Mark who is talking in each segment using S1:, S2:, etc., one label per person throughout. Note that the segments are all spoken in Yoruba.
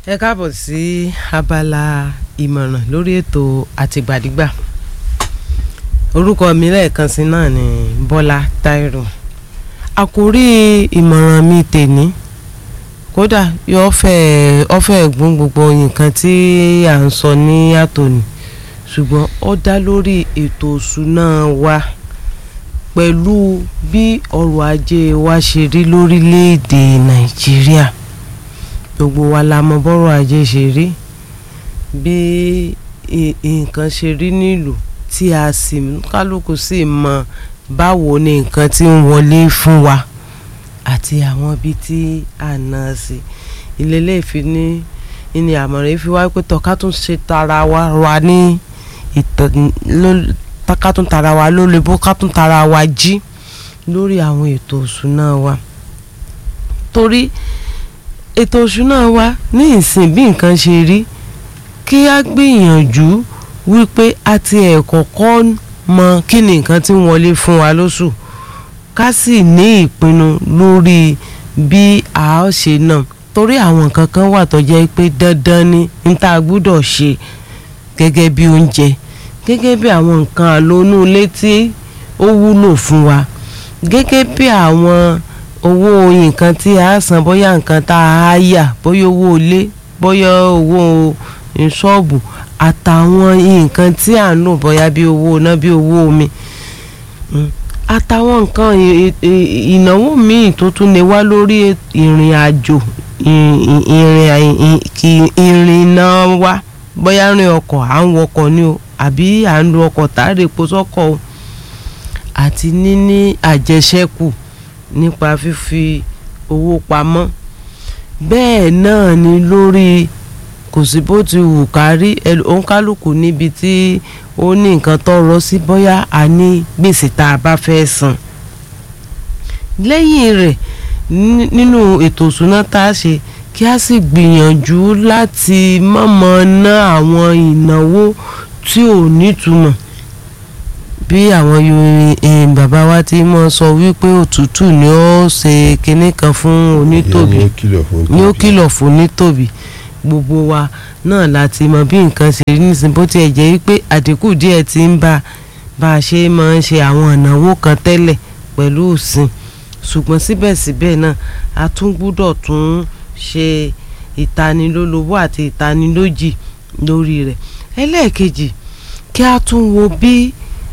S1: ẹ káàbọ̀ sí abala ìmọ̀ràn lórí ètò àtìgbàdìgbà orúkọ mi lẹ́ẹ̀kan sí náà ni Bọ́lá Táírò àkórí ìmọ̀ràn mi tèní kódà yóò fẹ́ ọ fẹ́ gbọ́n gbogbo nǹkan tí à ń sọ ní àtòní ṣùgbọ́n ó dá lórí ètò òṣùná wa pẹ̀lú bí ọrọ̀ ajé wa ṣe rí lórílẹ̀‐èdè Nàìjíríà gbogbo wa la mọ bọ́rọ̀ ajé ṣe rí bí nǹkan ṣe rí nílùú tí a sì kálukú sì mọ báwo ni nǹkan tí ń wọlé fún wa àti àwọn ibi tí a ná sí ilé iléèfi ní ní àmọ̀ràn yìí fi wá pé tọ́ ká tún ṣe tara wa wa ní ìtàn ká tún tara wa lólè bó ká tún tara wa jí lórí àwọn ètò òṣùná wa torí ètò òṣùná wa ní ìsìn bí nǹkan ṣe rí kí á gbìyànjú wípé a ti ẹ̀ kọ́kọ́ mọ kí ni nǹkan tí ń wọlé fún wa lóṣù ká sì ní ìpinnu lórí bí a ó ṣe náà torí àwọn nǹkan kan wà tó jẹ́ pé dandan ni n ta gbúdọ̀ ṣe gẹ́gẹ́ bí oúnjẹ gẹ́gẹ́ bí àwọn nǹkan àlónú ilé tí ó wúlò fún wa gẹ́gẹ́ bí àwọn owó nǹkan tí a san bóyá nǹkan tá a yà bóyá owó ilé bóyá owó ṣọ́ọ̀bù àtàwọn nǹkan tí à ń lò bóyá bí owó iná bí owó omi àtàwọn nǹkan ìnáwó míì tó tún lè wá lórí ìrìn àjò ìrìnnà wa bóyá rìn ọkọ̀ à ń wọkọ̀ ni o àbí à ń lo ọkọ̀ tààrà epo sọ́kọ̀ o àti níní àjẹṣẹ́kù nípa fífi owó pamọ́ bẹ́ẹ̀ náà ni lórí kò sí bó ti wù kárí òǹkálùkù níbi tí ó ní nǹkan tọrọ sí bóyá a ní gbèsè tá a bá fẹ́ san lẹ́yìn rẹ̀ nínú ètò ìṣúná tá a ṣe kí a sì gbìyànjú láti mọ̀mọ́ ná àwọn ìnáwó tí ò nítumọ̀ bí àwọn yorùbá bàbá wa ti mọ sọ wípé òtútù ni ó ṣe kinní kan fún onítòbí ni ó kìlọ̀ fún onítòbí gbogbo wa náà láti mọ bí nǹkan ṣe rí nísìn bó tiẹ̀ jẹ́ wípé àdínkù díẹ̀ ti ń bá bá a ṣe máa ń ṣe àwọn ìnáwó kan tẹ́lẹ̀ pẹ̀lú òsìn ṣùgbọ́n síbẹ̀síbẹ̀ náà a tún gbúdọ̀ tún ṣe ìtanilólobó àti ìtanilójì lórí rẹ̀ ẹlẹ́ẹ̀kejì kí a tún wo bí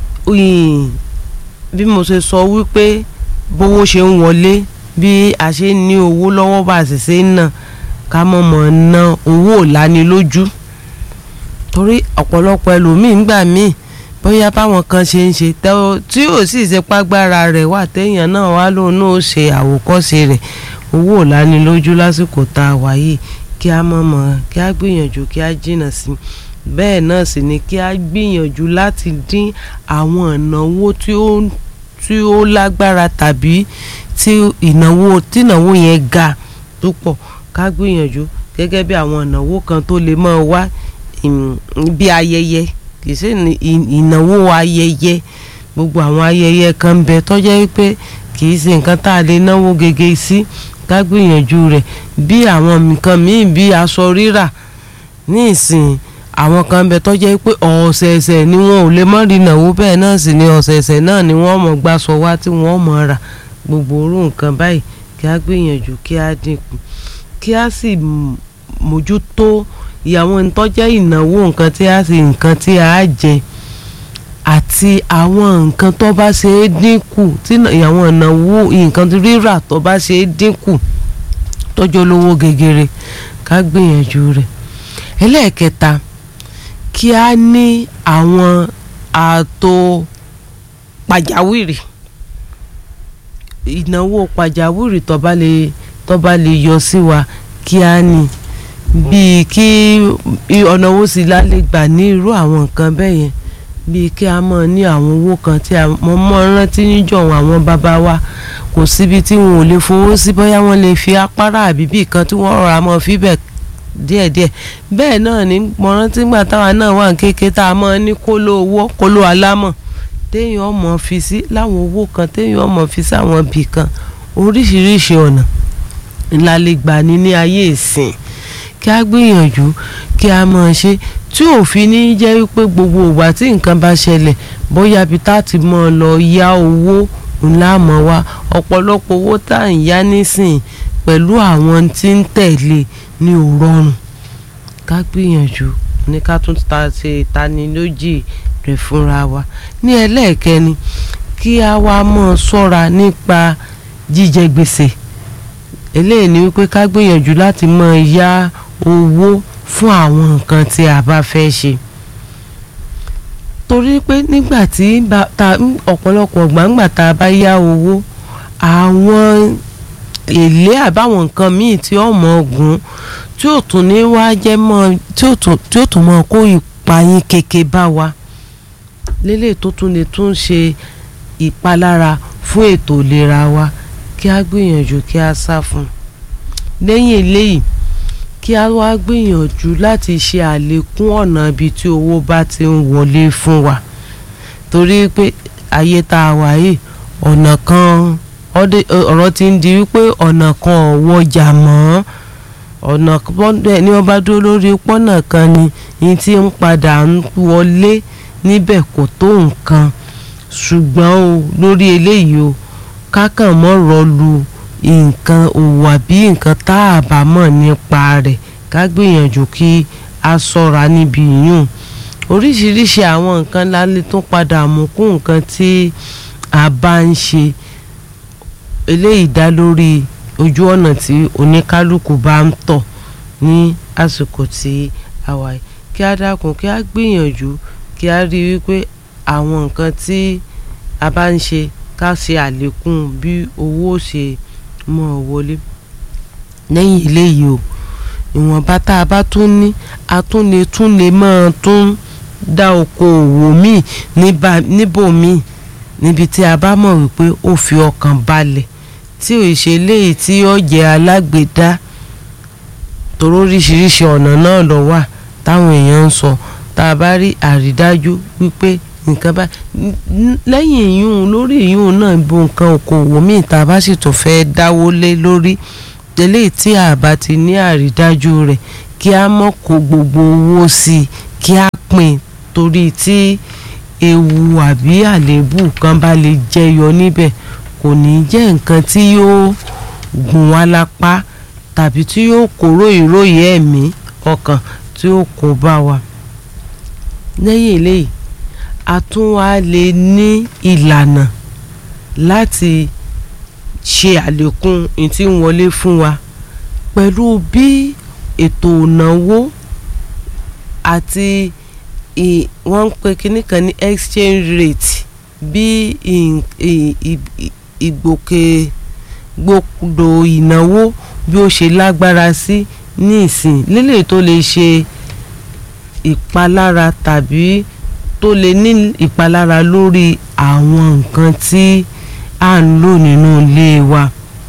S1: bí mo ṣe sọ wípé bówó ṣe ń wọlé bí a ṣe ń ní owó lọ́wọ́ bá a sì ṣe ń ná ká mọ̀ mọ̀ ná owó ìlanilójú torí ọ̀pọ̀lọpọ̀ ẹlòmíín gbà míì bóyá báwọn kan ṣe ń ṣe tí ò sì ṣe págbára rẹ̀ wà téèyàn náà wá lóun náà ṣe àwòkọ́ṣe rẹ̀ owó ìlanilójú lásìkò tá a wà yìí kí a mọ̀ mọ̀ kí a gbìyànjú kí a jìnnà sí bẹ́ẹ̀ náà sì ni kí a gbìyànjú láti dín àwọn ìnáwó tí ó tí ó lágbára tàbí tí ìnáwó tí ìnáwó yẹn ga tó pọ̀ ká gbìyànjú gẹ́gẹ́ bí àwọn ìnáwó kan tó lè máa wá bí ayẹyẹ kì í ṣe ìnáwó ayẹyẹ gbogbo àwọn ayẹyẹ kan bẹ tó jẹ́ pé kì í ṣe nǹkan tá a lè náwó gègé sí ká gbìyànjú rẹ̀ bí àwọn nǹkan míì bí aṣọ rírà ní ìsìn àwọn kan bẹ tó jẹ́ pé ọ̀sẹ̀ẹ̀sẹ̀ ni wọn ò lè mọ́ rí ìnáwó bẹ́ẹ̀ náà sì ni ọ̀sẹ̀ẹ̀sẹ̀ náà ni wọ́n mọ̀ gbàsọ wá tí wọ́n mọ̀ rà gbogbo orú nǹkan báyìí kí á gbìyànjú kí á dínkù kí a sì mójútó ìyàwó ìtọ́jẹ́ ìnáwó nǹkan tí a sì nǹkan tí a jẹ àti àwọn nǹkan tó bá ṣe é dínkù tí ìyàwó ìnáwó nǹkan rírà tó bá ṣe é dínkù tọ́jú olówó gegere ká gbìyànjú rẹ̀ ẹlẹ́ẹ̀kẹta kí a ní àwọn ààtò pàjáwìrì ìnáwó pàjáwìrì tó bá lè tó bá lè yọ sí wa kí á ní bíi kí ọ̀nà owó sí lálẹ́ gbà ní irú àwọn nǹkan bẹ́ẹ̀ yẹn bíi kí a mọ̀ ní àwọn owó kan tí a mọ̀ mọ́ rántí níjọ̀wọ́ àwọn bàbá wa kò síbi tí wọn ò lè fowó sí bóyá wọ́n lè fi apára àbí bíi kan tí wọ́n rọra mọ́ fíbẹ̀ díẹ̀díẹ̀ bẹ́ẹ̀ náà ní mo rántí gbà táwa náà wà kéèké tá a mọ̀ ní kóló owó kóló alámọ̀ téèyàn ọmọ fi sí láwọn owó kan téèyàn ọmọ fi sí àwọn ibì kan oríṣiríṣi ọ̀nà ńlá lè gbà ní ní ayé ìsìn kí a gbìyànjú kí a máa ṣe tí òfin ní jẹ́ wípé gbogbo ìgbà tí nǹkan bá ṣẹlẹ̀ bóyá bí tá ti mọ́ ọ lọ yá owó ńlá mọ́ wa ọ̀pọ̀lọpọ̀ owó tá à ń yá nísìn pẹ̀lú àwọn tí ń tẹ̀lé ní ò rọrùn ká gbìyànjú ní ká tún ta ṣe ìtanilójì rẹ̀ fúnra wa ní ẹlẹ́ẹ̀kẹni kí a wá mọ́ ṣọ́ra nípa jíjẹ gbèsè eléyìí ni wípé ká gbìyànjú láti mọ́ yá owó fún àwọn nǹkan tí a bá fẹ́ ṣe torí pé nígbà tí ọ̀pọ̀lọpọ̀ gbàǹgbà tá a bá yá owó àwọn èlé àbáwọn nǹkan míì tí ó mọ ogun tí ò tún ní wá jẹ́ mọ́ tí ò tún mọ́ kó ìpayín keke bá wa lélẹ̀ tó tún lè tún ṣe ìpalára fún ètò ìlera wa kí a gbìyànjú kí a sá fún lẹ́yìn eléyìí kí a wá gbìyànjú láti ṣe àlékún ọ̀nà ibi tí owó bá ti ń wọlé fún wa torí pé ayé tá a wà yìí ọ̀nà kan ọ̀rọ̀ ti ń di wípé ọ̀nà kan ò wọjà mọ́ ọ̀nà ní wọ́n bá dúró lórí pọ́nà kan ni ní tí ń padà ń wọlé níbẹ̀ kò tó nǹkan ṣùgbọ́n o lórí eléyìí o kákàn mọ́ rọlù nǹkan òwò àbí nǹkan tá a bá mọ̀ nípa rẹ̀ ká gbìyànjú kí a ṣọ́ra níbi yìnyín oríṣiríṣi àwọn nǹkan lálẹ́ tó padà mú kún nǹkan tí a bá ń ṣe eléyìí dá lórí ojú ọ̀nà tí oníkálukú bá ń tọ̀ ní àsìkò tí a wà yìí kí a dákun kí a gbìyànjú kí a rí wípé àwọn nǹkan tí a bá ń ṣe ká ṣe àlékún bí owó ṣe mọ́ ọ wọlé lẹ́yìn eléyìí o ìwọ̀nba tá a bá tún ní a tún lè tún lè máa tún dá okòòwò míì níbòmíì níbi tí a bá mọ̀ wípé ó fi ọkàn balẹ̀ tí ò ṣe léyìí tí ó jẹ́ alágbèédá torí oríṣiríṣi ọ̀nà náà ló wà táwọn èèyàn ń sọ tá a bá rí àrídájú wípé nǹkan bá lẹ́yìn ìyún lórí ìyún náà bo nǹkan okòwò míì tá a bá sì tún fẹ́ dáwó lé lórí eléyìí tí a bá ti ní àrídájú rẹ̀ kí a mọ̀ kó gbogbo owó sí i kí a pín torí tí ewu àbí àléébù kan bá lè jẹyọ níbẹ̀ kò ní jẹ́ nǹkan tí yóò gùn wá lápá tàbí tí yóò kóró ìròyìn ẹ̀mí ọkàn tí ó kó bá wa lẹ́yìn eléyìí a tún wá lè ní ìlànà láti ṣe àlékún ìtí ń wọlé fún wa pẹ̀lú bí ètò ìnáwó àti wọ́n ń pe kinní kan ní exchange rate bí ìgbòkègbodò ìnáwó bí ó ṣe lágbára sí ní ìsìn lílè tó lè ṣe ìpalára tàbí tó lè ní ìpalára lórí àwọn nǹkan tí à ń lò nínú ilé wa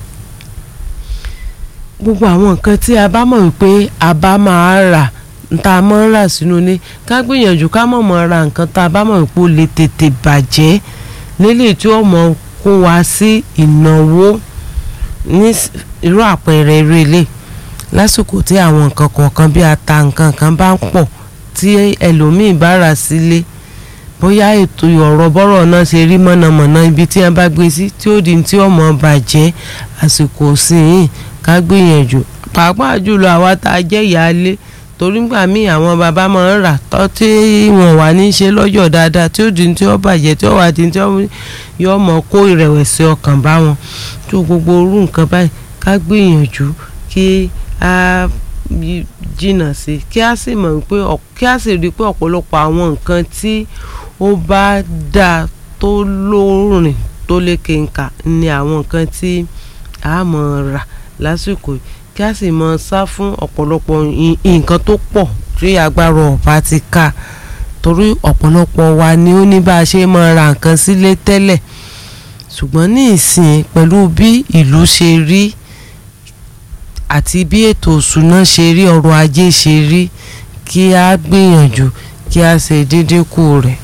S1: gbogbo àwọn nǹkan tí a bá mọ̀ wípé a bá máa rà tá a máa ń rà sínú ilé ká gbìyànjú ká mọ̀ mọ́ ra nǹkan tá a bá mọ̀ wípé ó lè tètè bàjẹ́ lélẹ̀ tí ó mọ̀ kó wa sí ìnáwó ní irú àpẹẹrẹ eré ilé lásìkò tí àwọn nǹkan kọ̀ọ̀kan bí ata nǹkan kan bá ń pọ̀ tí ẹlòmíì bá rà sílé bóyá ètò ọ̀rọ̀ bọ́rọ̀ náà ṣe rí mọ̀nàmọ́ná ibi tí wọ́n bá gbé sí tí ó di tí ọmọ bàjẹ́ àsìkò síyìn ká gbìyànjú pàápàá jùlọ àwa tá a jẹ́ ìyáálé torí gbà míì àwọn bàbá máa ń rà tọ́ tí wọ́n wà ní í ṣe lọ́jọ́ dáadáa tí ó di tí ó bàjẹ́ tí ó wà di tí ó yọ ọmọ kó ìrẹ̀wẹ̀sì ọkàn bá wọn tó gbogbo orú nǹkan báyìí ká gbìyànjú kí a jìnnà sí kí a sì mọ̀ pé kí a sì rí i pé ọ̀pọ̀lọpọ̀ àwọn nǹkan tí ó bá dáa tó lóòrìn tó lékè ńkà ni àwọn nǹkan tí a mọ̀ rà lásìkò kí a sì mọ̀ sá fún ọ̀pọ̀lọpọ̀ nǹkan tó pọ̀ tí agbára ọ̀bá ti ká torí ọ̀pọ̀lọpọ̀ wa ni ó ní bá a ṣe mọ̀ ra nǹkan sílé tẹ́lẹ̀ ṣùgbọ́n ní ìsìn pẹ̀lú bí ìlú ṣe rí àti bí ètò òṣùná ṣe rí ọrọ̀ ajé ṣe rí kí a gbìyànjú kí a ṣe dídínkù rẹ̀